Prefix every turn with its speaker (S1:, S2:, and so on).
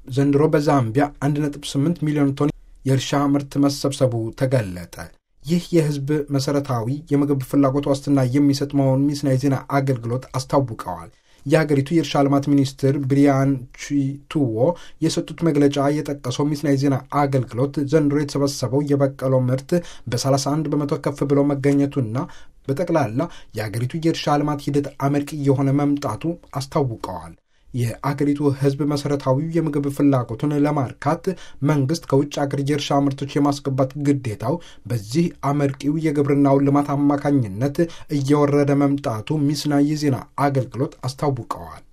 S1: ዘንድሮ በዛምቢያ 1.8 ሚሊዮን ቶን የእርሻ ምርት መሰብሰቡ ተገለጠ። ይህ የህዝብ መሰረታዊ የምግብ ፍላጎት ዋስትና የሚሰጥ መሆኑን ሚስና የዜና አገልግሎት አስታውቀዋል። የሀገሪቱ የእርሻ ልማት ሚኒስትር ብሪያን ቺቱዎ የሰጡት መግለጫ የጠቀሰው ሚስና የዜና አገልግሎት ዘንድሮ የተሰበሰበው የበቀለው ምርት በ31 በመቶ ከፍ ብሎ መገኘቱና በጠቅላላ የሀገሪቱ የእርሻ ልማት ሂደት አመርቂ የሆነ መምጣቱ አስታውቀዋል። የአገሪቱ ህዝብ መሰረታዊ የምግብ ፍላጎቱን ለማርካት መንግስት ከውጭ አገር የእርሻ ምርቶች የማስገባት ግዴታው በዚህ አመርቂው የግብርናውን ልማት አማካኝነት እየወረደ መምጣቱ ሚስና የዜና አገልግሎት አስታውቀዋል።